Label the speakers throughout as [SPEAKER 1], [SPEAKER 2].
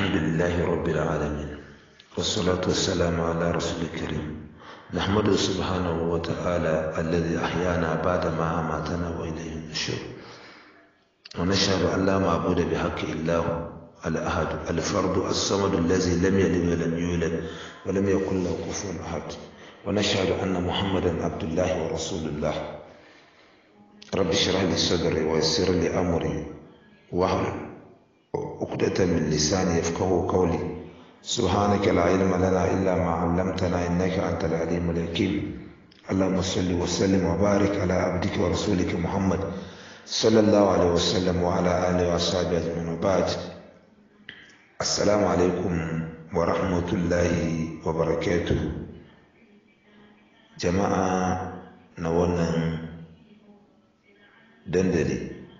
[SPEAKER 1] الحمد لله رب العالمين والصلاة والسلام على رسول الكريم نحمده سبحانه وتعالى الذي أحيانا بعد ما أماتنا وإليه النشور ونشهد أن لا معبود بحق إلا هو الأحد الفرد الصمد الذي لم يلد ولم يولد ولم يكن له كفوا أحد ونشهد أن محمدا عبد الله ورسول الله رب اشرح لي صدري ويسر لي أمري واحلل عقدة من لساني يفقه قولي سبحانك لا علم لنا إلا ما علمتنا إنك أنت العليم الحكيم اللهم صل وسلم وبارك على عبدك ورسولك محمد صلى الله عليه وسلم وعلى آله وأصحابه أجمعين وبعد السلام عليكم ورحمة الله وبركاته جماعة نوانا دندلي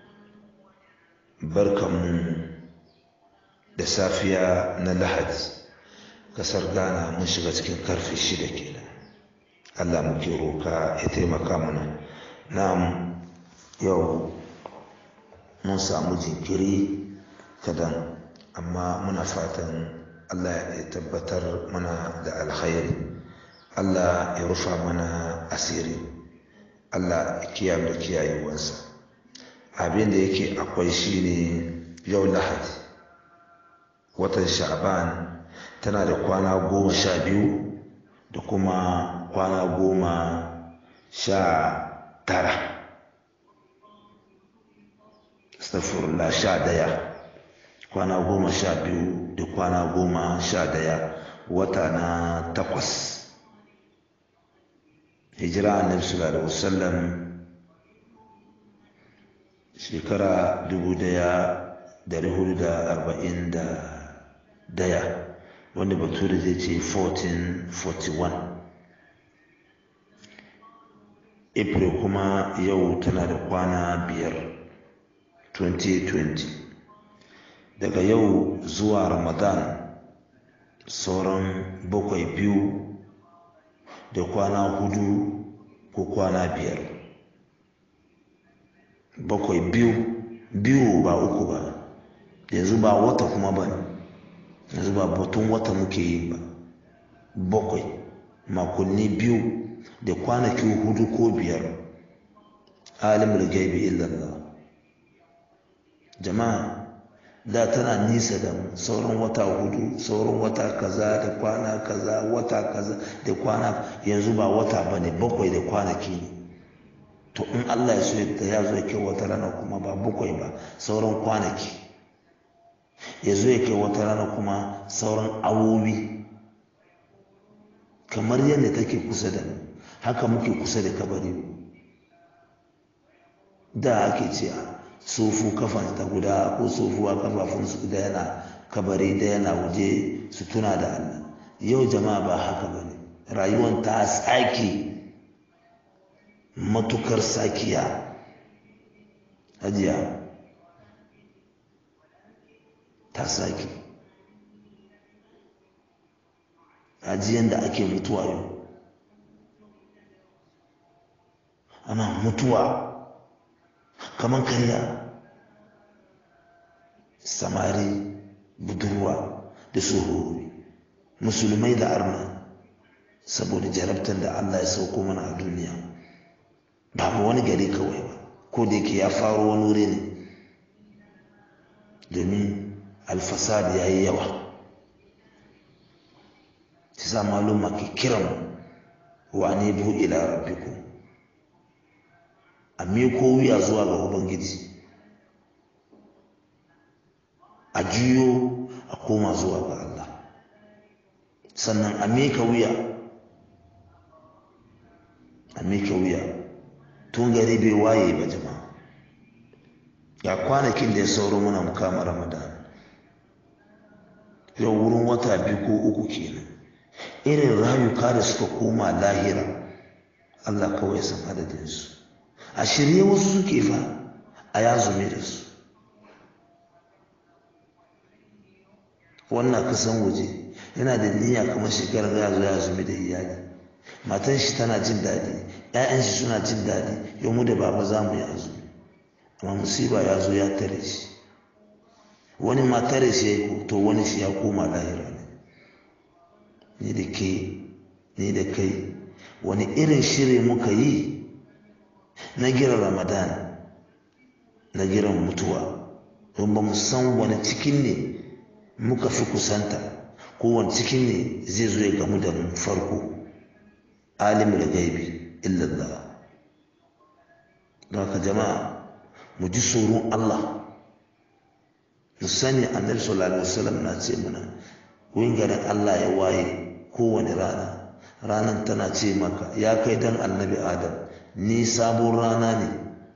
[SPEAKER 1] barkanmu da safiya na lahadi kasar ghana mun shiga cikin karfe shida kenan allah muke roka ya taimaka mana na'am yau mun samu jinkiri kadan amma muna fatan allah ya tabbatar mana da alkhairi allah ya rufa mana asiri allah ya kiyaye da kiyayewarsa abin da yake akwai shine yau lahadi watan sha'ban tana da kwana goma sha biyu da kuma kwana goma sha tara astagfirullah sha daya kwana goma sha biyu da kwana goma sha daya wata na takwas hijira annabi sallallahu alaihi wasallam shekara dubu daya dari hudu da arba'in da daya wanda bature zai ce 1441 april kuma yau tana da kwana biyar 2020 daga yau zuwa ramadan sauran bakwai biyu da kwana hudu ko kwana biyar bakwai biyu biyu ba uku ba yanzu ba wata kuma ba yanzu ba batun wata muke yi ba bakwai makonni biyu da kwanaki hudu ko biyar alimul gaibi illallah jama'a da tana nisa da mu sauran wata hudu sauran wata kaza da kwana kaza wata kaza da kwana yanzu ba wata ba ne bakwai da kwanaki ne to in Allah ya so da ya zo ya kai wata rana kuma ba bakwai ba sauran kwanaki ya zo ya kai wata rana kuma sauran awowi kamar yadda take kusa da mu haka muke kusa da kabari da ake ce sofu kafan ta guda ko sofuwa kafafun su da yana kabari da yana waje su tuna da Allah yau jama'a ba haka bane rayuwar ta tsaki matukar sakiya hajiya ta sake ajiyan da ake mutuwa yau ana mutuwa kamar karya samari budurwa da tsohori musulmai da arna saboda jarabtar da allah ya sauko mana a duniya babu wani gari kawai ba ko da yake ya faro wani wuri ne domin alfasad ya yi yawa shi sa maluma ke kiran wa ne bu ila rabbiku a miko wuya zuwa ga ubangiji a juyo a koma zuwa ga Allah sannan a mika wuya a mika wuya tun gari bai waye ba jama'a ga kwanakin da ya sauro muna mukama ramadan yau wurin wata biyu ko uku kenan irin rayuka da suka koma lahira allah kawai san adadinsu a shirye wasu suke fa a yazume da su wannan kasan waje yana da niyya kamar shekarar ya zo ya zumi da iyali matan shi tana jin daɗi ‘ya'yan shi suna jin daɗi yau mu da baba za mu yi azumi amma musiba ya zo ya tare shi wani matare shi ya to wani shi ya koma lahira ne ni da ke ni da kai wani irin shiri muka yi na gira ramadan na giran mutuwa don ba mu san wani cikin ne muka fi kusanta ko wani cikin ne zai zo ya gamu da mu farko alimul gaibi illallah don haka jama'a mu ji tsoron Allah mu sani annabi sallallahu alaihi wasallam na ce mana wurin garin Allah ya waye kowane rana ranar tana ce maka ya kai dan annabi adam ni sabon rana ne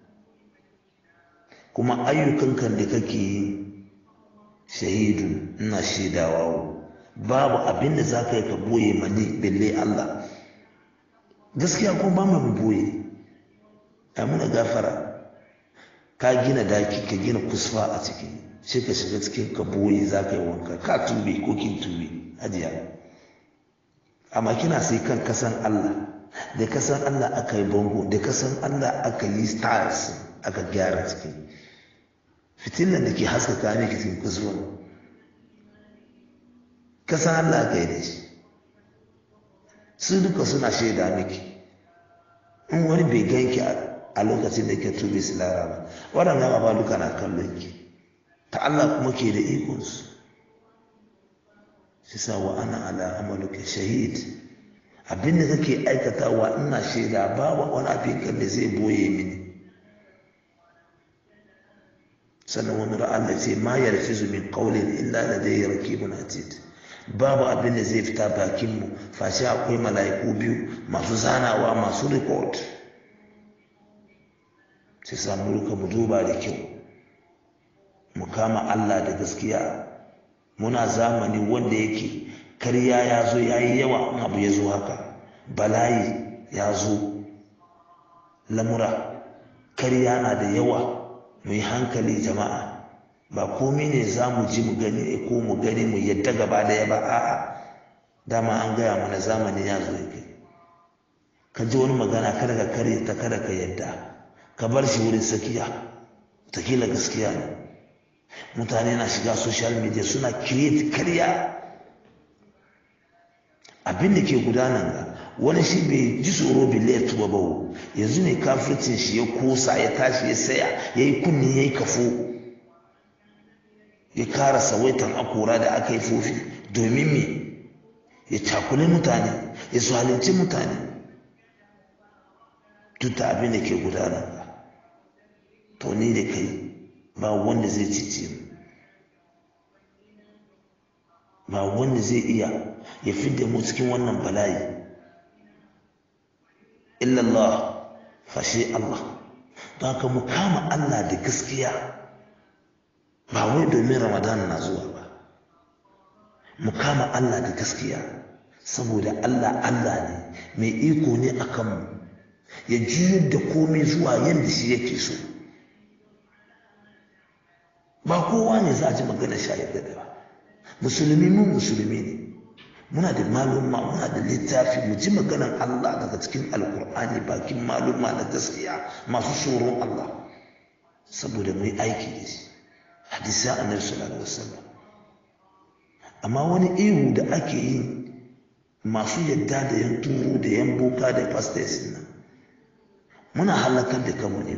[SPEAKER 1] kuma ayyukankan da kake yi shahidu ina shaidawa babu abin da za ka yi ka boye mani belle Allah gaskiya ko ba mu boye a muna gafara ka gina daki ka gina kusfa a ciki sai ka shiga cikin ka boye za ka yi wanka ka tube ko kin tube hajiya amma kina sai kan kasan Allah da kasan Allah aka yi bango da kasan Allah aka yi stars aka gyara ciki fitilan da ke haskaka miki cikin kusfa kasan Allah aka yi da shi su duka suna shaida miki in wani bai ganki a lokacin da ke tube su lara ba waɗannan ba duka na kallon ki ta Allah kuma ke da ikonsu shi sa wa ana ala amaluka shahid abin da kake aikatawa ina shaida babu wani abin kan da zai boye mini sannan wani Allah ce ma yarfizu min qawlin illa ladayhi raqibun atid babu abin da zai fita bakinmu fashe akwai mala'iku biyu masu zanawa masu record sai samu ruka mu duba da kyau mu kama Allah da gaskiya muna zamani wanda yake karya ya zo ya yi yawa in abu ya zo haka bala'i ya zo lamura karya na da yawa mu yi hankali jama'a ba komai ne za mu ji mu gani ko mu gani mu yadda gaba daya ba a'a dama an gaya mana zamani ya zo yake ka ji wani magana kada ka kare ta kada ka yadda ka bar shi wurin sakiya takila gaskiya ne mutane na shiga social media suna create karya abin da ke gudanar ga wani shi bai ji tsoro bai ya tuba ba yanzu ne kafircin shi ya kosa ya tashi ya saya ya yi kunni ya yi kafo ya kara sawaitan akora da aka yi fofi domin me ya cakuli mutane ya zalunci mutane duk da abin da ke gudana to ni da kai ba wanda zai cice mu ba wanda zai iya ya fidda mu cikin wannan bala'i illallah fashe Allah don haka mu kama Allah da gaskiya ba wai domin ramadan na zuwa ba mu kama Allah da gaskiya saboda Allah Allah ne mai iko ne a kanmu ya juyar da komai zuwa yadda shi yake so ba kowa ne za a ji magana shayar da ba musulmi mu musulmi ne muna da malumma muna da littafi mu ji maganar Allah daga cikin alkur'ani bakin malumma na gaskiya masu tsoron Allah saboda mu yi aiki da shi hadisi annabi sallallahu alaihi wasallam amma wani ihu da ake yi masu yadda da yan turu da yan boka da pastors nan muna halakar da kanmu ne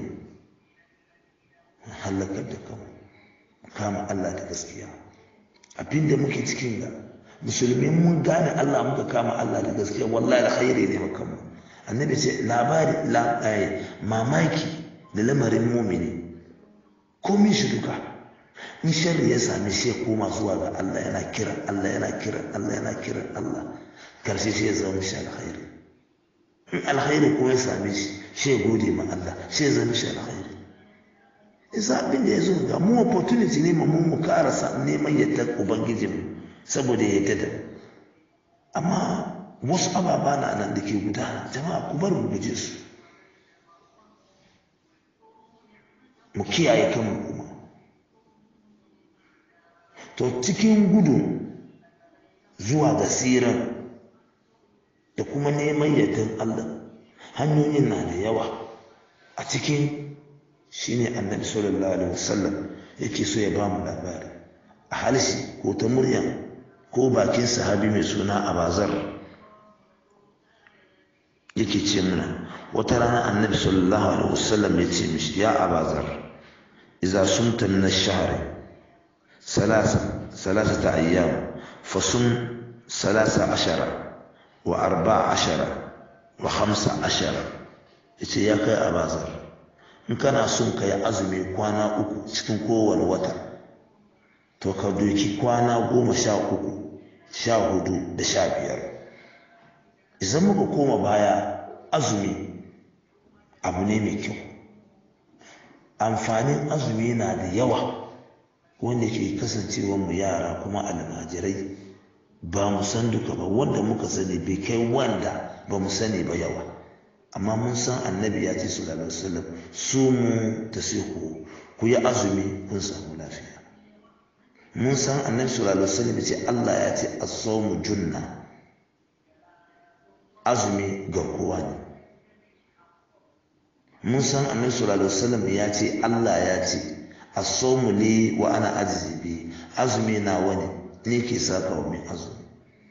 [SPEAKER 1] halakar da kanmu kama Allah da gaskiya abinda muke cikin ga musulmi mun gane Allah muka kama Allah da gaskiya wallahi alkhairi ne maka mu annabi ce labari la mamaki da lamarin mumini komai shi duka in sharri ya sami shi koma zuwa ga Allah yana kira Allah yana kira Allah yana kira Allah karshe shi ya zama shi alkhairi in alkhairi ko ya same shi shi ya gode ma Allah shi ya zama shi alkhairi isa abin da ya zo ga mu opportunity ne mu mu karasa neman yadda ubangijin saboda yadda da amma wasu ababa na nan da ke gudana jama'a ku bar mu guje su mu kiyaye kanmu kuma to cikin gudu zuwa ga siran da kuma neman yardan Allah hanyoyin na da yawa a cikin shine annabi sallallahu alaihi wasallam yake so ya ba mu labari halsi ko ta murya ko bakin sahabi mai suna abazar yake ce muna wata rana annabi sallallahu alaihi wasallam ya ce mishi ya abazar idza sumta min ash-shahr salasa salasata ayyam fasum salasa ashara wa arba'a ashara wa khamsa ashara yace ya kai abazar in kana son ka yi azumi kwana uku cikin kowane wata to ka doki kwana goma sha uku sha hudu da sha biyar idan muka koma baya azumi abu ne mai kyau amfanin azumi na da yawa wanda ke kasancewa mu yara kuma almajirai ba mu san duka ba wanda muka sani bai kai wanda ba mu sani ba yawa amma mun san annabi ya ce sallallahu alaihi wasallam su mu ta ku ku yi azumi kun samu lafiya mun san annabi sallallahu alaihi wasallam ce Allah ya ce as-sawmu junna azumi garkuwa ne mun san annabi sallallahu alaihi wasallam ya ce Allah ya ce as-sawmu li wa ana ajzi bi azumi na wani ne ke saka wa mai azumi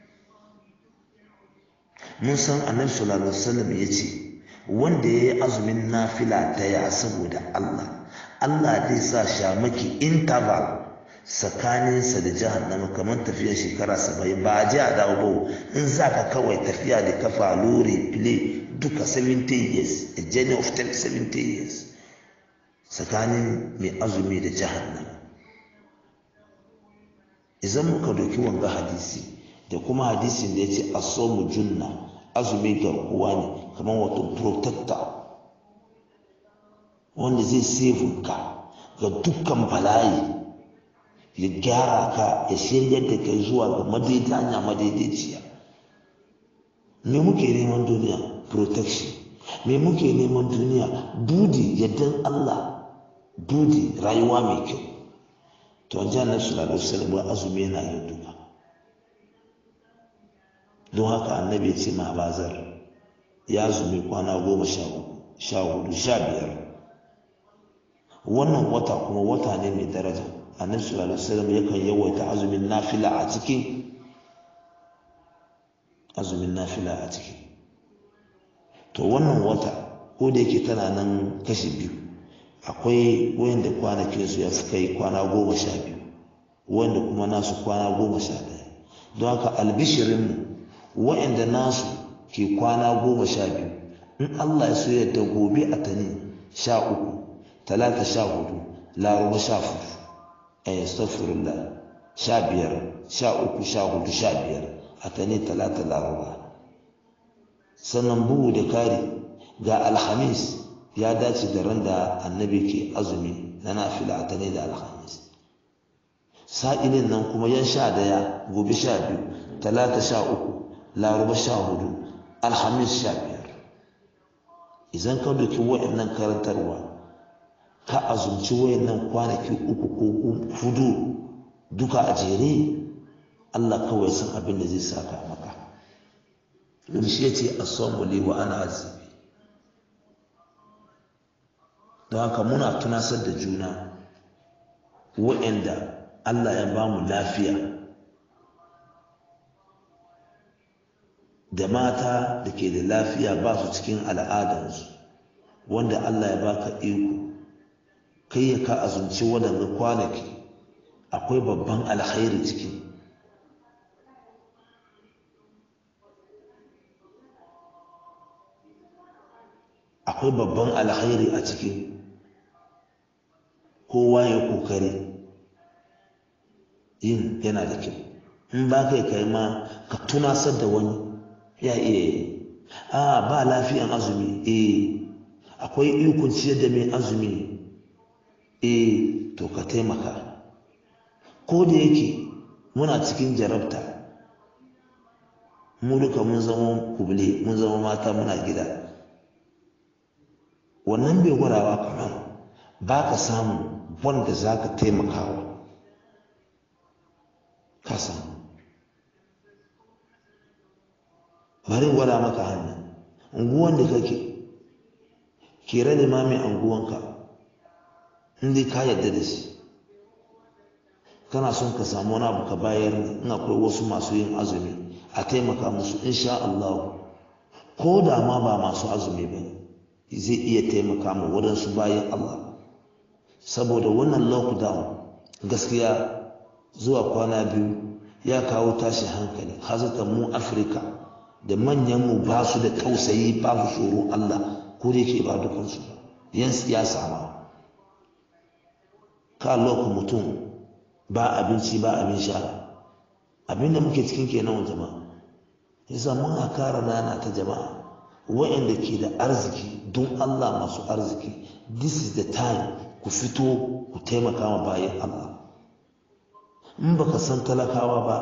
[SPEAKER 1] mun san annabi sallallahu alaihi wasallam ya ce wanda ya yi azumin nafila daya saboda Allah Allah zai sa shamaki interval tsakaninsa da jahannama kamar tafiyar shekara saba'in ba a ji a dawo ba in za ka kawai tafiya da kafa lori file duka 70 years a journey of 70 years tsakanin mai azumi da jahannama idan muka doki wanga hadisi da kuma hadisin da ya ce asomu junna azumi garkuwa ne kamar wato protector wanda zai save ka ga dukkan bala'i ya gyara ka ya shiryar da kai zuwa ga madaidai hanya madaidaiciya me muke neman duniya protection me muke neman duniya budi yaddan Allah budi rayuwa mai kyau to an ji annabi sallallahu alaihi wasallam azumi yana yin duka don haka annabi ya ce ma bazar ya zumi kwana goma sha uku sha hudu sha biyar wannan wata kuma wata ne mai daraja annabi sallallahu alaihi wasallam yakan yawaita azumin nafila a cikin azumin nafila a ciki to wannan wata ko da yake tana nan kashi biyu akwai wanda kwanakin su ya fi kai kwana goma sha biyu wanda kuma nasu kwana goma sha ɗaya don haka albishirinmu wa'anda nasu ke kwana goma sha biyu in Allah ya so yadda gobe a tani sha uku talata sha hudu laraba sha fudu ay astaghfirullah sha biyar sha uku sha hudu sha biyar a tani talata laraba sannan bugu da kari ga alhamis ya dace da ran da annabi ke azumi na nafila a tani da alhamis sa'ilin nan kuma yan sha daya gobe sha biyu talata sha uku laraba sha hudu alhamis sha biyar idan ka doki wa'annan karantarwa ka azumci wa'annan kwanaki uku ko hudu duka a jere Allah kawai san abin da zai saka maka domin shi ya ce asamu li wa ana azibi don haka muna tunasar da juna wa'anda Allah ya ba mu lafiya da mata da ke da lafiya ba su cikin al'adansu wanda Allah ya baka iko kai ya ka azumci waɗanda kwanaki akwai babban alkhairi ciki akwai babban alkhairi a ciki kowa ya kokari yin yana da kyau in ba kai kai ma ka tunasar da wani ya iya yi a ba lafiyan azumi eh akwai ikon ciyar da mai azumi eh to ka taimaka ko da yake muna cikin jarabta mu duka mun zama kubule mun zama mata muna gida wannan bai gwadawa kamar ba ka samu wanda za ka taimakawa ka samu bari gwada maka hannu unguwan da kake kera limamin unguwanka inda ka yadda da shi kana son ka samu wani abu ka bayar in akwai wasu masu yin azumi a taimaka musu insha Allah ko da ma ba masu azumi ba zai iya taimaka ma waɗansu bayan Allah saboda wannan lockdown gaskiya zuwa kwana biyu ya kawo tashin hankali hazata mu afirka da manyan mu ba su da tausayi ba su tsoro Allah ko da yake ba dukansu ba yan siyasa ma ka lokacin mutum ba abinci ba abin sha abin da muke cikin kenan jama'a yasa muna kara nana ta jama'a wa'anda ke da arziki don Allah masu arziki this is the time ku fito ku taimaka ma bayan Allah in baka san talakawa ba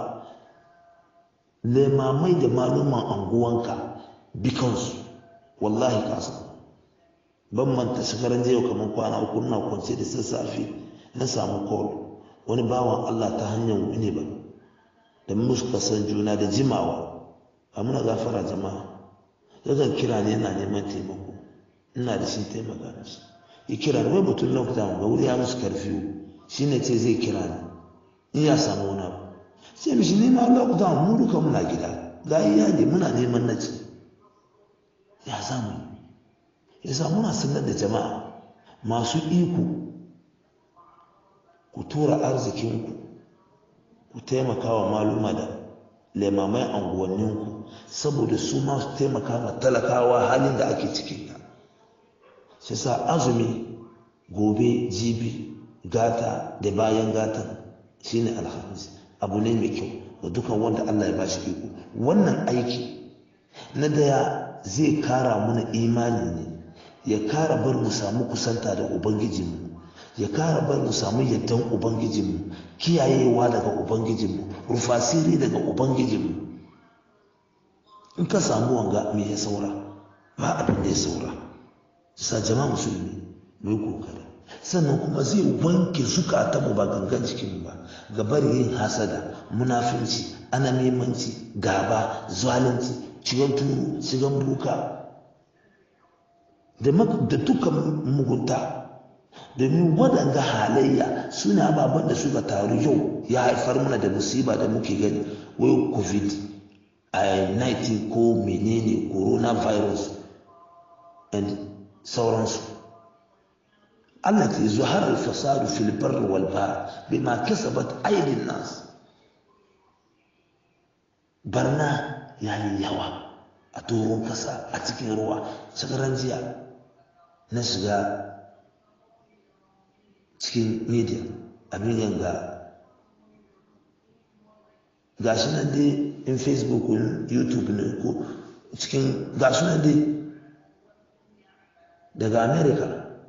[SPEAKER 1] lemamai da maluman anguwanka bikansu wallahi ka san ban manta shekaran jiya kamar kwana uku na kwance da sassafe na samu call wani bawan Allah ta hanyar wani ba da muka san juna da jimawa a muna gafara jama'a yakan kira ne yana neman taimako ina da shi taimaka mishi ya kira ni wai mutum lockdown ga wuri ya musu karfiyo shi ne ce zai kira ni in ya samu wani abu sai mishi nema lockdown mu duka muna gida ga iyali muna neman na ci ya samu ya sa muna sanar da jama'a masu iko ku tura arzikinku ku taimaka wa maluma da lemamai anguwanninku saboda su ma su taimaka ma talakawa halin da ake cikin ta shi sa azumi gobe jibi gata da bayan gatan shine alhamis abu ne mai kyau ga dukan wanda Allah ya ba shi iko wannan aiki na daya zai kara mana imani ne ya kara bar mu samu kusanta da ubangijinmu ya kara bar mu samu yaddan ubangijinmu kiyayewa daga ubangijinmu rufasiri daga ubangijinmu in ka samu wanga me ya saura ba abin da ya saura sa jama'a musulmi mu yi kokari sannan kuma zai wanke zukatanmu ba gangan jikinmu ba ga bari yin hasada munafinci anamimanci gaba zalunci ciwon turu shigan buka da dukkan mugunta domin waɗanda halayya suna ababen da suka taru yau ya haifar mana da musiba da muke gani wai covid 19 ko menene coronavirus and sauransu Allah ke zuhar al-fasadu fil barri wal bahr bima kasabat aydin nas barna yayi yawa a doron kasa a cikin ruwa shagaran jiya na shiga cikin media abin yanga gashi nan dai in facebook youtube ne ko cikin gashi nan dai daga america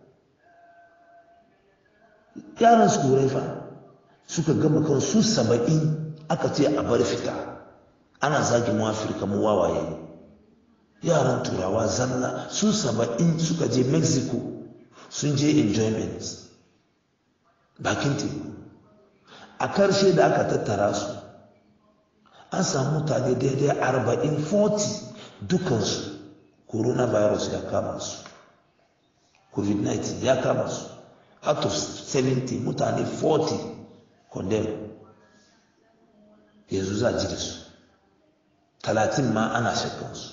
[SPEAKER 1] yaran su turai fa suka gama kan su saba'in aka ce a bar fita ana zagi mu afirka mu wawaye yaran turawa zalla su saba'in suka je mexico sun je enjoyment bakin teku a karshe da aka tattara su an samu mutane daidai arba'in 40 dukansu coronavirus ya kama su covid-19 ya kama su out of 70 mutane 40 condemn yanzu za ji da su talatin ma ana shakkansu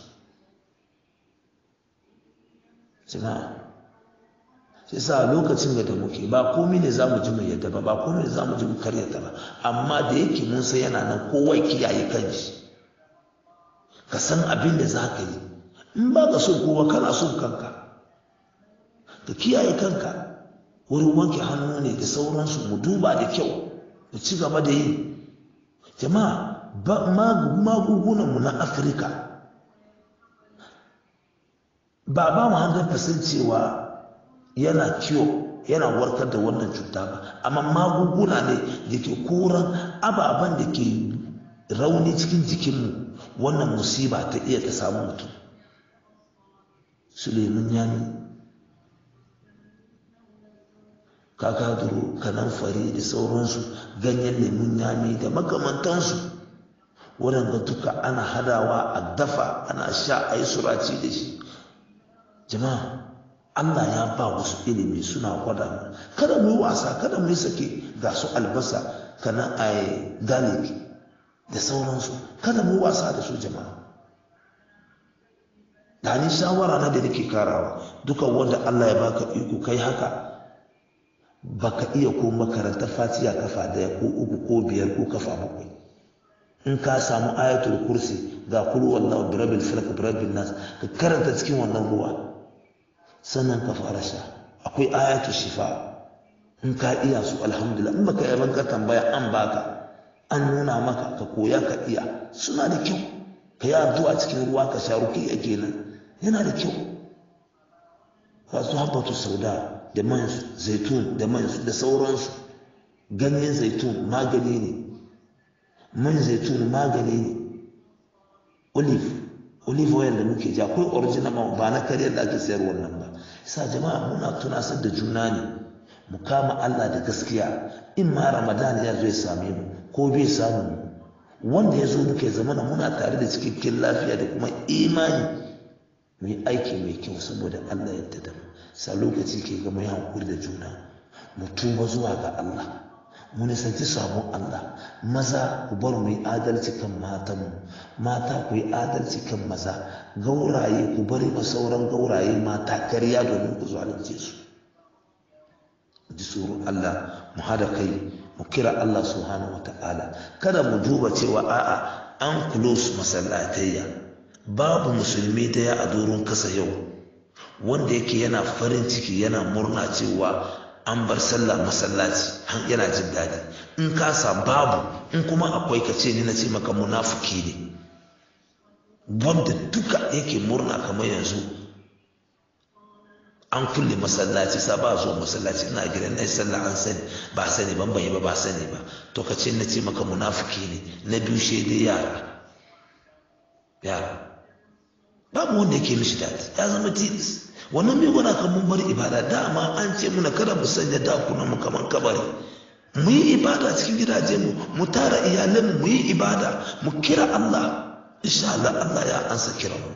[SPEAKER 1] jama'a sai sa lokacin da muke ba komai ne za mu ji mu yadda ba ba komai ne za mu ji mu karyata ba amma da yake mun sai yana nan kowa kiyaye kanshi ka san abin da za ka yi in ba ka so kowa kana son kanka ka kiyaye kanka wurin wanke hannu ne da sauransu mu duba da kyau mu ci gaba da yi jama'a magungunanmu na afirka ba ba mu hanzar cewa yana ciwo yana warkar da wannan cuta ba amma magunguna ne da ke koran ababen da ke rauni cikin jikinmu wannan musiba ta iya ta samu mutum suleiman yami kakaduro kanamfari da sauransu ganyen lemun yami da makamantansu waɗanda duka ana hadawa a dafa ana sha a yi suraci da shi jama'a Allah ya ba wasu ilimi suna gwada mu kada mu yi wasa kada mu yi sake ga su albasa kana a garlic da sauransu kada mu wasa da su jama'a da ni shawara na da nake karawa dukan wanda Allah ya baka iko kai haka baka iya ko makarantar fatiya kafa daya ko uku ko biyar ko kafa bakwai in ka samu ayatul kursi ga kulu wallahu bi rabbil falaq bi rabbin nas ka karanta cikin wannan ruwa sannan ka fara sha akwai ayatul shifa in ka iya su alhamdulillah in baka yi ka tambaya an baka an nuna maka ka koya ka iya suna da kyau ka yi addu'a cikin ruwa ka sha ruki kenan yana da kyau wasu habbatu sauda da man zaitun da man da sauransu ganyen zaitun magani ne man zaitun magani ne olive olive oil da muke ji akwai original ba na kariyar da ake sayar wannan ba sa jama'a muna tunasar da juna ne mu kama Allah da gaskiya in ma ramadan ya zo ya same mu ko bai samu mu wanda ya zo muke zamana muna tare da cikakken lafiya da kuma imani mu yi aiki mai kyau saboda Allah ya da mu sa lokaci ke gama ya hankuri da juna mu tuba zuwa ga Allah mu nisanci sabon Allah maza ku bar mu yi adalci kan matanmu mata ku yi adalci kan maza gauraye ku bari ma sauran gauraye mata karya domin ku zalunce su ji tsoron Allah mu hada kai mu kira Allah subhanahu wata'ala kada mu duba cewa a'a an close masallatayya babu musulmi daya a doron kasa yau wanda yake yana farin ciki yana murna cewa an bar sallah masallaci yana jin daɗi in kasa babu in kuma akwai ka ce ni na ce maka munafuki ne wanda duka yake murna kamar yanzu an kulle masallaci sa ba zuwa masallaci ina gidan na sallah an sani ba sani ban bai ba ba sani ba to ka ce na ce maka munafuki ne na biyu shaidai yara yara babu wanda yake mishi daɗi ya zama tilis wannan mai gwada kan mun bar ibada dama an ce muna kada mu sanya dakunan mu kamar kabari mu yi ibada cikin gidaje mu mu tara iyalan mu yi ibada mu kira Allah insha Allah Allah ya ansa kira mu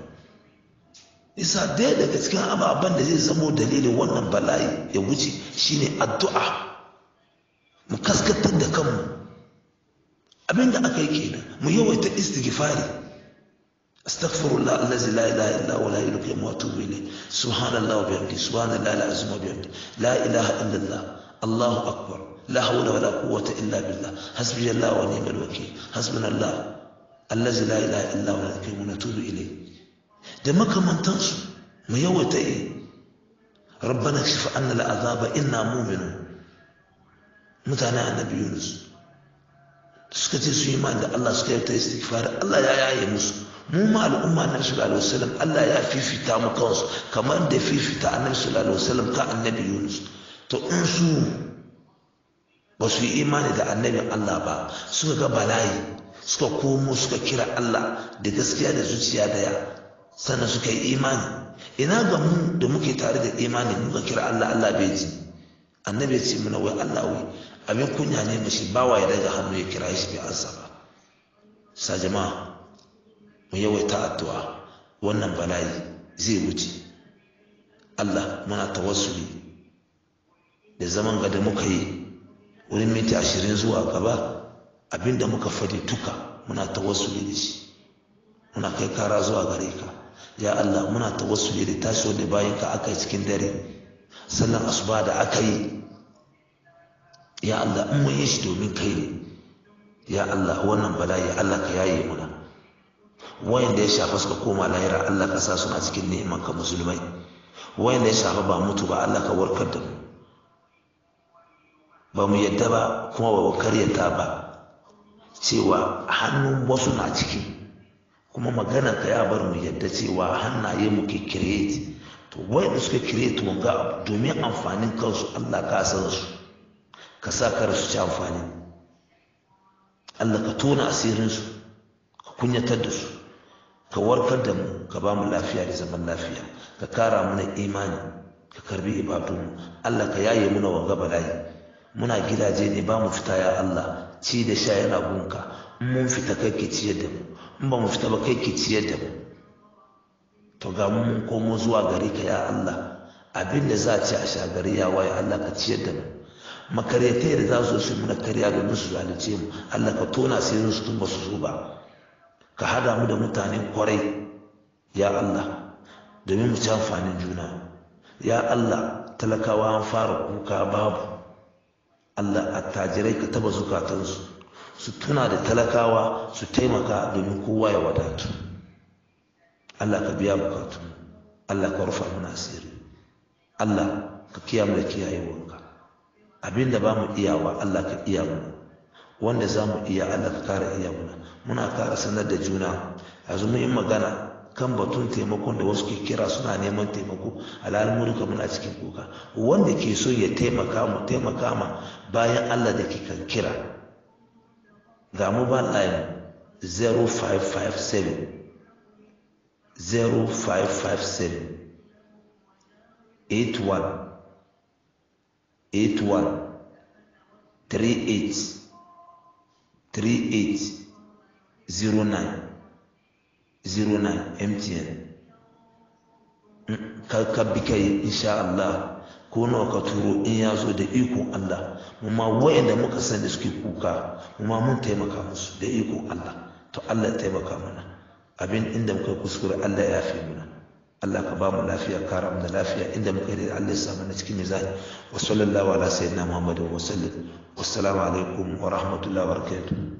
[SPEAKER 1] isa daya daga cikin ababen da zai zamo dalilin wannan bala'i ya wuce shine addu'a mu kaskatar da kanmu abinda aka yi kenan mu yawaita istighfari استغفر الله الذي لا اله الا هو لا اله الا هو واتوب اليه سبحان الله وبحمده سبحان الله العظيم وبحمده لا اله الا الله الله اكبر لا حول ولا قوه الا بالله حسبي الله ونعم الوكيل حسبنا الله الذي لا اله الا هو ونتوب اليه da makamantansu mu yawaita yi rabbana kashif anna al'azaba inna mu'minun mutane annabi Yunus suka ce su yi ma da Allah suka yi ta istighfar Allah ya yaye musu mu ma al'umma annabi sallallahu alaihi wasallam Allah ya fifita mu kansu kamar da fifita annabi sallallahu alaihi wasallam ka annabi Yunus to in su ba su yi imani da annabin Allah ba suka ga bala'i suka komo suka kira Allah da gaskiya da zuciya daya sannan suka yi imani ina ga mu da muke tare da imani muka kira Allah Allah bai ji annabi ya ce mana wai Allah wai abin kunya ne mashi bawa ya daga hannu ya kira shi bai ansa ba sa jama'a mu yawaita addu'a wannan bala'i zai wuce Allah muna tawassuli da zaman ga da muka yi wurin minti ashirin zuwa gaba abinda muka fadi duka muna tawassuli da shi muna kai kara zuwa gare ka ya Allah muna tawassuli da tashi wanda bayan ka aka yi cikin dare sallan asuba da aka yi ya Allah in mun yi shi domin kai ne ya Allah wannan bala'i Allah ka yaye muna wayanda ya shafa suka koma lahira Allah ka sa suna cikin neman ka musulmai wayanda ya shafa ba mutu ba Allah ka warkar da mu ba mu yadda ba kuma ba mu karyata ba cewa hannun wasu na ciki kuma magana ka ya bar mu yadda cewa hannaye mu ke create to wayanda suka create wanga abu domin amfanin kansu Allah ka san su ka sa kar su ci amfani Allah ka tona asirinsu ka kunyatar da su ka warkar da mu ka ba mu lafiya da zaman lafiya ka kara mana imani ka karbi ibadunmu Allah ka yaye muna wanga bala'i muna gidaje ne ba mu fita ya Allah ci da sha yana gunka in mun fita kai ke ciyar da mu in ba mu fita ba kai ke ciyar da mu to ga mu mun komo zuwa gare ka ya Allah abin da za a ci a sha gari ya waye Allah ka ciyar da mu makaryatai da za su su muna karya domin su zalice mu Allah ka tona sai su tun ba su zo ba ka hada mu da mutanen kwarai ya Allah domin mu ci amfanin juna ya Allah talakawa an fara kuka babu Allah attajirai ka taba zukatansu su tuna da talakawa su taimaka domin kowa ya wadatu Allah ka biya bukatu Allah ka rufa mana asiri Allah ka kiyamu da kiyayewanka abinda ba mu iyawa Allah ka iya mu wanda za mu iya Allah ka kara iya muna muna kara sanar da juna yanzu mun yi magana kan batun taimakon da wasu ke kira suna neman taimako alhalin mu duka muna cikin kuka wanda ke so ya taimaka mu taimaka ma bayan Allah da ke kan kira ga mobile line 0557 0557 81 81 38 38 09 09 MTN ka bi kai insha Allah ko nawa ka turo in ya zo da ikon Allah mu ma wayanda muka san da suke kuka mu ma mun taimaka musu da ikon Allah to Allah ya taimaka mana abin inda muka kuskure Allah ya yafe mana Allah ka ba mu lafiya kara mu da lafiya inda muka yi Allah ya sa mana cikin mizani wa sallallahu ala sayyidina Muhammadin wa sallam wassalamu alaikum wa rahmatullahi wa barakatuh